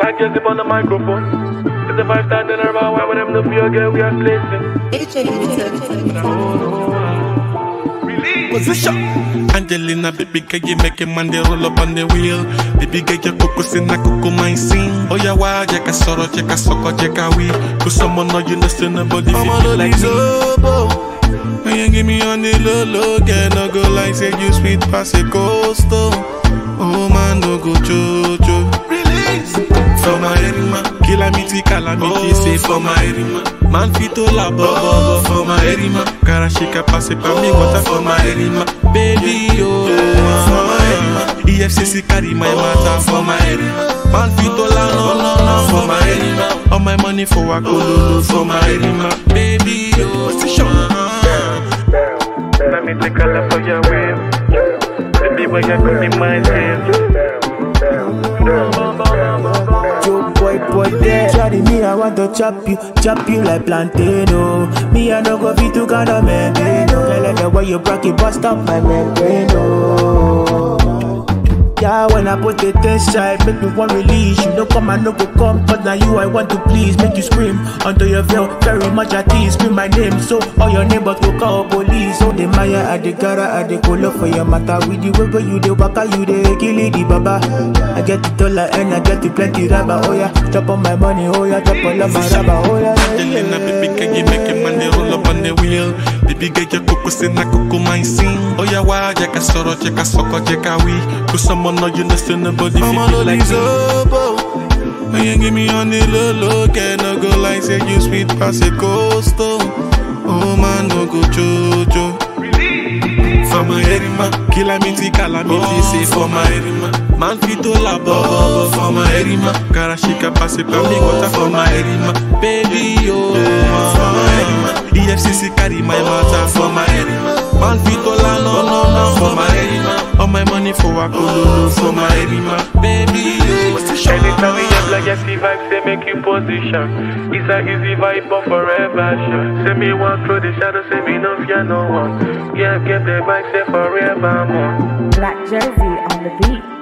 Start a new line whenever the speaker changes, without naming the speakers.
like Jesse on the microphone. It's a five star dinner bar, why would them no feel girl we are placing?
Position. Angelina, baby girl, you make a man they roll up on the wheel. Baby girl, your coco in a coco mine sing. Oh yeah, why? Jacka soro, jacka soko, jacka we. Cause someone know you know still nobody feel feel like me. When you give me on the low low, girl, no go like say you sweet pass a coastal. Oh man, no go jojo. Release for my erima, calamity, calamity, say for my erima. Man fit to la bobo for my erima. Cara shake pass it for me, water for my erima. Baby, oh, for my erima. EFCC carry my matter for my erima. Man fit to la no no no for my erima. All my money for a cololo for my erima. Baby, oh, position.
Let me take a look for your wave. Baby, when you come in my head.
Joe boy, boy, there. Charlie, me, I want to chop you, chop you like plantain, oh. Me, I no go fit to kind of maintain, oh. Girl, like the way you broke it, bust up my membrane, oh. Yeah, when I put it inside, make me one release. You know, come and no go come, but now you I want to please. Make you scream under your veil, very much at ease. Scream my name, so all your neighbors will call police. So the Maya, I the gara, I the colo for your matter. With the way where you the waka, you the kill it, the baba. I get the dollar and I get the plenty rubber. Oh yeah, chop on my money, oh yeah, chop all of my rubber. Oh yeah,
Angelina, baby, can you make a man they roll up on the wheel? Baby, get your coco in a coco mine sing. Oh yeah, why? Jacka soro, jacka soko, jacka we. Cause someone know you know still nobody feel feel like me. When you give me on the low low, can no go like say you sweet pass a coastal. Oh man, no go jojo. For my erima, calamity, calamity, say for my erima. Man fit to la bobo for my erima. Cara shika pass it for me, water for my erima. Baby, oh, for my erima. EFCC carry my matter for my erima. Man fit to la no no no for my erima. All my money for a cololo for my erima. Baby, oh,
Anytime we have like a vibe, say make you position. It's a easy vibe, but forever sure. Say me walk through the shadow, say me no fear no one. Yeah, get the vibe, say forever more.
Black Jersey on the beat.